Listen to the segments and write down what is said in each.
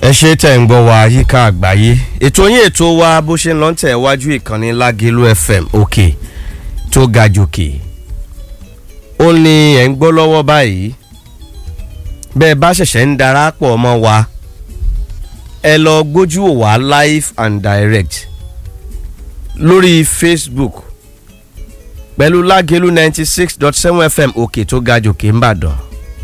ẹ ṣe tẹ̀ ń gbọ́ wa yíká àgbáyé ètò yín ètò wa bó ṣe ń lọ ń tẹ̀ wájú ìkànnì lágẹ̀lú fm òkè tó ga jòkè ó ní ẹ̀ ń gbọ́ lọ́wọ́ báyìí bẹ́ẹ̀ bá ṣẹ̀ṣẹ̀ ń darapọ̀ mọ́ wa ẹ lọ gbójú wò wá live and direct lórí facebook pẹ̀lú lágẹ̀lú ninety six dot seven fm òkè tó ga jòkè ńbàdàn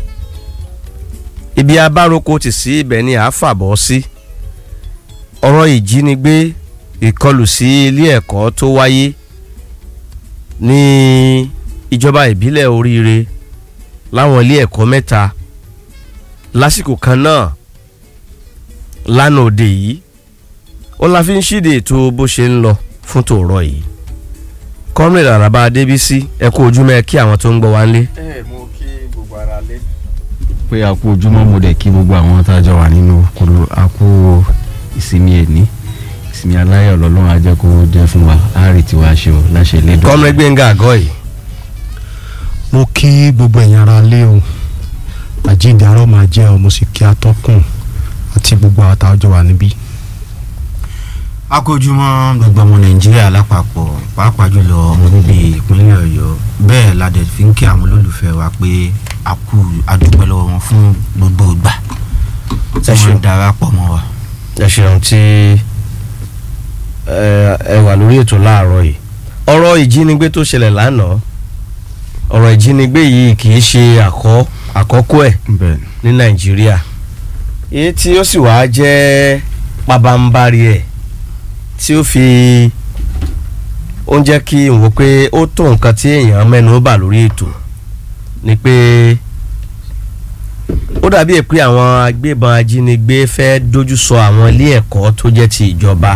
ibi abároko tì sí ibẹ̀ ni à á fàbọ̀ sí ọ̀rọ̀ ìjínigbé ìkọlù sí ilé ẹ̀kọ́ tó wáyé ní ìjọba ìbílẹ̀ oríire láwọn ilé ẹ̀kọ́ mẹ́ta lásìkò kan náà lánàá òde yìí ó la fi ń ṣíde ètò bó ṣe ń lọ fún tòórọ́ yìí kọ́mìnrin àràbà adébísí ẹ kú ojúmọ́ ẹ kí àwọn tó ń gbọ́ wá ń lé. ẹ mo kí gbogbo ara lé. pé a kú ojúmọ́ mo dẹ̀ kí gbogbo àwọn tá a jọ wà nínú kúrò a kú ìsinmi ẹ̀ní ìsinmi aláyọ̀ lọ́lọ́run á jẹ́ kó jẹ́ fún wa á rí tiwa ṣe o láṣẹ lédùn. kọ́mìnrin gbẹ̀ngà àgọ́ yìí. mo kí gbogbo ẹ̀yin ara lé o àjíǹde arọ́ máa jẹ́ ọ mo sì kí atọ́kùn àti gbogbo àwọn tá a jọ wà níbí. akójúmọ́ gbogbo ọmọ nàìjíríà lápapọ̀ pàápàá jùlọ ọmọ bíbí ìpínlẹ̀ ọ̀yọ́ bẹ́ẹ̀ la dẹ̀ fi ń kí àwọn olólùfẹ́ wa pé a kú adúpẹ́ lọ́wọ́ wọn fún gbogbo ìgbà tí Ẹ ṣeun. wọ́n darapọ̀ mọ́ wa. ẹ ṣeun tí ẹ ẹ wà lórí ètò láàárọ̀ yìí ọ̀rọ̀ ìjínigbé tó ṣẹlẹ̀ lánàá ọ̀rọ̀ ìjínigbé yìí kì í ṣe àkọ́ àkọ́kọ́ ẹ̀ bẹ́ẹ̀ ní nàìjíríà èyí tí ó sì wáá jẹ́ pabambarì ẹ̀ tí ó fi ó ń jẹ́ kí n wò pé ó tó nǹkan tí èèyàn mẹ́nu bà lórí ètò ni pé ó dàbí ẹ̀ pé àwọn agbébọn ajínigbé fẹ́ dojú sọ àwọn ilé ẹ̀kọ́ tó jẹ́ ti ìjọba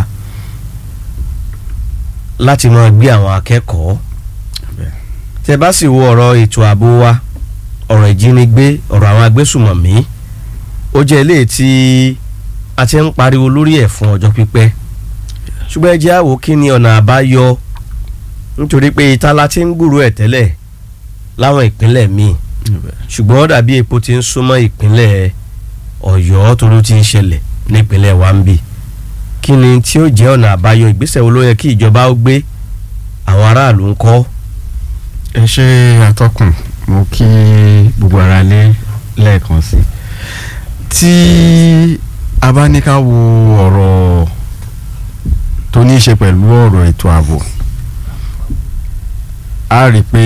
láti máa gbé àwọn akẹ́kọ̀ọ́ tẹ bá sì wo ọ̀rọ̀ ètò ààbò wa ọ̀rọ̀ ìjínigbé ọ̀rọ̀ àwọn agbésùmọ̀mí ó jẹ́ eléyìí tí a ti ń pariwo lórí ẹ̀ fún ọjọ́ pípẹ́ ṣùgbọ́n ẹ jẹ́ àwò kí ni ọ̀nà àbáyọ nítorí pé ìta la ti ń gbúrò ẹ̀ tẹ́lẹ̀ láwọn ìpínlẹ̀ míì ṣùgbọ́n ó dàbí epo ti ń súnmọ́ ìpínlẹ̀ ọ̀yọ́ tó ló ti ń ṣẹlẹ̀ nípínlẹ̀ wa ń bì kí ni tí ó jẹ́ ọ̀nà àbáyọ ìgbésẹ̀ wo ló yẹ kí ìjọba ó gbé àwọn aráàlú ń kọ́ ẹ ṣe atọ́kùn mo kí gbogbo ara lé lẹ́ẹ̀kan sí i tí a bá ní ká wo ọ̀rọ̀ tó ní í ṣe pẹ̀lú ọ̀rọ̀ ètò ààbò a rí i pé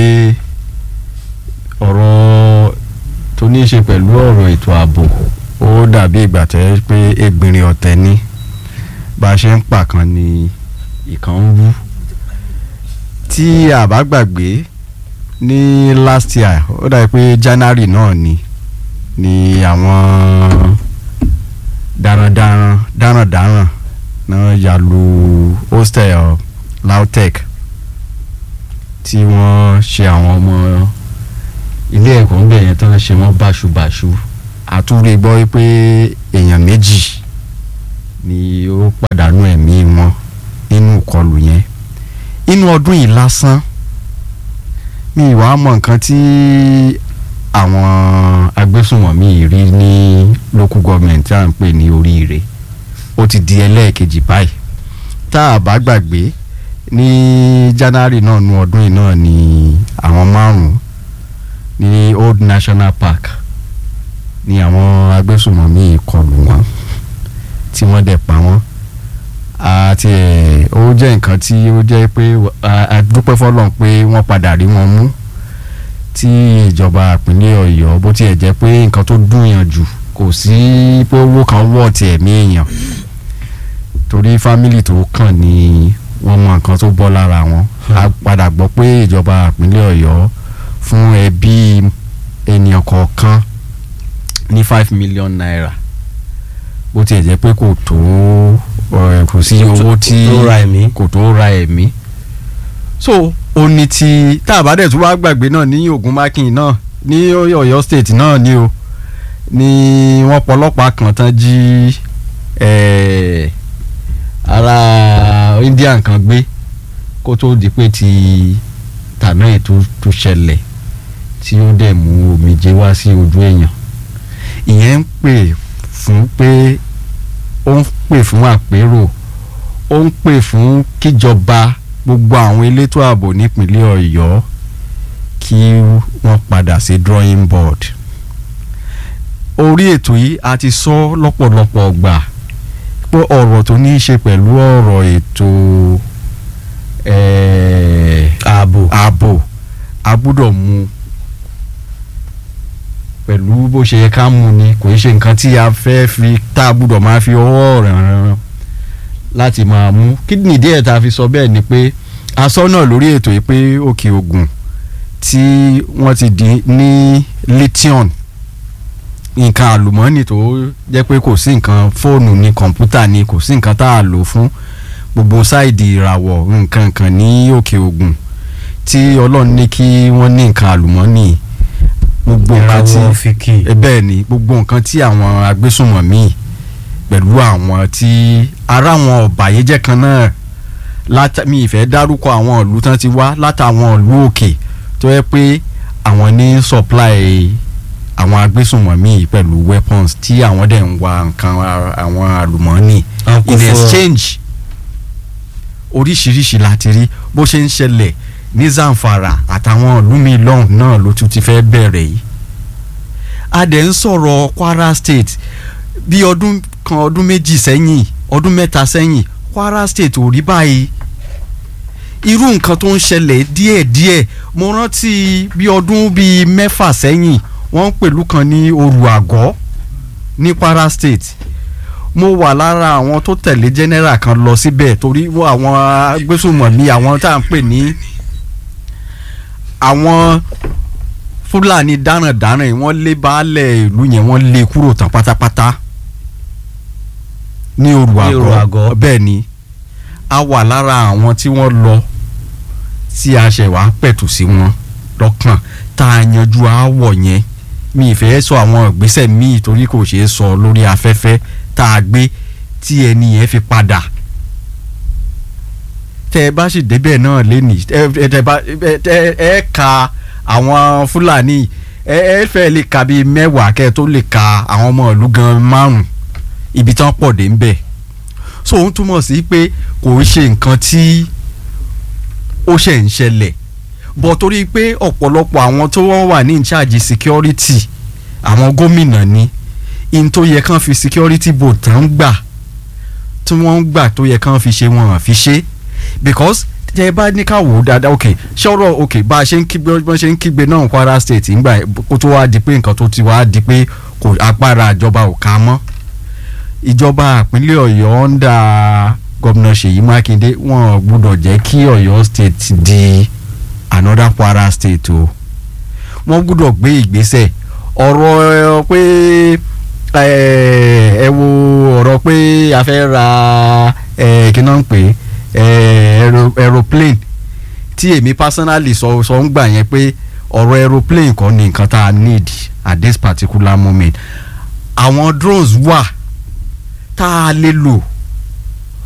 ọ̀rọ̀ tó ní í ṣe pẹ̀lú ọ̀rọ̀ ètò ààbò ó dàbí ìgbà tẹ́ pé ẹgbìnrin ọ̀tẹ̀ ni bá a ṣe ń pàkan ni ìkan ń wú tí a bá gbàgbé ní last year ó dàbí pé january náà ni ni àwọn darandaran darandaran náà ya lu hostel lautech tí wọ́n ṣe àwọn ọmọ ilé ẹ̀kọ́ ńbẹ̀ yẹn tán ṣe wọ́n báṣubàṣu àtúndì gbọ́ pé èèyàn méjì ni ó pàdánù ẹ̀mí wọn nínú ìkọlù yẹn inú ọdún yìí lásán mi ìwà mọ nǹkan tí àwọn agbésùnmọ̀mí rí ní local government tí à ń pè ní oríire ó ti di ẹlẹ́ẹ̀kejì báyìí tá a bá gbàgbé ní january náà nu ọdún yìí náà ni àwọn márùn-ún ní old national park ni àwọn agbésùnmọ̀mí kọlù wọn tí wọ́n dẹ̀ pa wọ́n àti ẹ̀ ó jẹ́ nǹkan tí ó jẹ́ pé a- a dúpẹ́ fọlọ́n pé wọ́n padà rí wọn mú tí ìjọba ìpínlẹ̀ ọ̀yọ́ bó tiẹ̀ jẹ́ pé nǹkan tó dùn yàn jù kò sí pé owó kan wọ̀ ti ẹ̀mí èèyàn torí fámìlì tó kàn ní wọ́n mọ nǹkan tó bọ́ lára wọn a padà gbọ́ pé ìjọba ìpínlẹ̀ ọ̀yọ́ fún ẹbí ènìyàn kọ̀ọ̀kan ní five million naira bó tiẹ̀ jẹ́ pé kò tó ọ̀, kò sí owó tí tó ra ẹ̀mí. kò tó ra ẹ̀mí so ó ní ti tá a bá dẹ̀ tún wá gbàgbé náà ní ogun mákìn náà ní ọ̀yọ́ state náà ni o ni wọ́n pọlọ́pàá kan tán jí eh, ara indian kan gbé kó tó di pé ti tàná ẹ̀ tó tó ṣẹlẹ̀ tí ó dẹ̀ mú omijé wá sí ojú èèyàn ìyẹn ń pè fún pé ó ń pè fún àpérò ó ń pè fún kíjọba gbogbo àwọn elétò ààbò nípínlẹ̀ ọ̀yọ́ kí wọ́n padà sí drawing board orí ètò yìí a ti sọ lọ́pọ̀lọpọ̀ gbà pé ọ̀rọ̀ tó ní í ṣe pẹ̀lú ọ̀rọ̀ ètò eh, ààbò ààbò a gbúdọ̀ mú pẹ̀lú bó ṣe yẹ ká mú ni kò í ṣe nǹkan tí a fẹ́ fi tá a gbúdọ̀ máa fi ọwọ́ ràn láti máa mú kí nìdí ẹ̀ tá a fi sọ bẹ́ẹ̀ ni pé asọ́nà lórí ètò yìí pé òkè ògùn tí wọ́n ti di ní lithium nǹkan àlùmọ́ọ́nì tó jẹ́ pé kò sí nǹkan fóònù ni kọ̀ǹpútà ni kò sí nǹkan tá a lò fún gbogbo sáìdì ìràwọ̀ nǹkan kan ní òkè ògùn tí ọlọ́run ní kí wọ́n ní nǹkan àlùmọ́ọ́nì gbogbo nǹkan tí ìràwọ̀ fìkì ẹ bẹ́ẹ̀ ni gbogbo nǹkan tí àwọn agbésùnmọ̀mí pẹ̀lú àwọn tí ara àwọn ọ̀bàyéjẹ́ kan náà látà mi ìfẹ́ dárúkọ àwọn ìlú tán ti wá látàwọn ìlú òkè tó yẹ pé àwọn ní supply àwọn agbésùnmọ̀mí pẹ̀lú weapons tí àwọn dẹ̀ ń wa nǹkan a- àwọn àlùmọ́ọ́nì Àwọn kò in fún ọ. exchange oríṣiríṣi láti rí bó ṣe ń ṣẹlẹ̀ ní Zamfara àtàwọn ìlú mi lọ́hùn náà ló tún ti fẹ́ bẹ̀rẹ̀ yìí a dẹ̀ ń sọ̀rọ̀ Kwara State bí ọdún kan ọdún méjì sẹ́yìn ọdún mẹ́ta sẹ́yìn Kwara State ò rí báyìí irú nǹkan tó ń ṣẹlẹ̀ díẹ̀díẹ̀ mo rántí bí ọdún bíi mẹ́fà sẹ́yìn wọ́n ń pèlú kan ní Oru Àgọ́ ní Kwara State mo wà lára àwọn tó tẹ̀lé general kan lọ síbẹ̀ torí wọ́n àwọn agbésùnmọ̀mí àwọn tá à ń pè ní àwọn fúlàní darandaran yìí wọ́n lé baálẹ̀ ìlú yẹn wọ́n lé kúrò tán pátápátá ní Oru Ní Oru Àgọ́ Àgọ́. bẹ́ẹ̀ ni a wà lára àwọn tí wọ́n lọ tí a ṣẹ̀ wá pẹ̀tù sí wọn lọ́kàn tá a yanjú aáwọ̀ yẹn mi ìfẹ́ sọ àwọn ìgbésẹ̀ míì torí kò ṣeé sọ lórí afẹ́fẹ́ tá a gbé tí ẹni yẹn fi padà tẹ ẹ bá sì débẹ̀ náà lẹ́nì ẹ tẹ bá ẹ ẹ ẹ ka àwọn fúlàní ẹ ẹ fẹ́ lè ka bíi mẹ́wàá kẹ́ ẹ tó lè ka àwọn ọmọ ìlú gan márùn ibi tán pọ̀ dé ń bẹ̀ so òun túmọ̀ sí pé kò ń ṣe nǹkan tí ó ṣẹ̀ ń ṣẹlẹ̀ bọ̀ torí pé ọ̀pọ̀lọpọ̀ àwọn tó wọ́n wà ní in charge security àwọn gómìnà ni in tó yẹ kán fi security board tán gbà tí wọ́n ń gbà tó yẹ kán fi ṣe wọn hàn fi ṣe because tẹ ẹ bá ní ká wò ó dáadáa ok ṣọ́rọ̀ ok bá a ṣe ń kígbe bọ́n ṣe ń kígbe náà Kwara State ńgbà kó tó wá di pé nǹkan tó ti wá di pé kò agbára ìjọba ò ká mọ́ ìjọba ìpínlẹ̀ Ọ̀yọ́ ń da gómìnà Ṣèyí Mákindé wọn ò gbúdọ̀ jẹ́ kí Ọ̀yọ́ State di another Kwara State o wọ́n gbúdọ̀ gbé ìgbésẹ̀ ọ̀rọ̀ ẹ, pé ẹ ẹ wo ọ̀rọ̀ pé a fẹ́ ra ẹ kí náà ń pè é ẹ aero- aeroplane tí èmi personally sọ sọ ń gbà yẹn pé ọ̀rọ̀ aeroplane kọ́ ni nǹkan tá a need at this particular moment àwọn drones wà tá a lè lò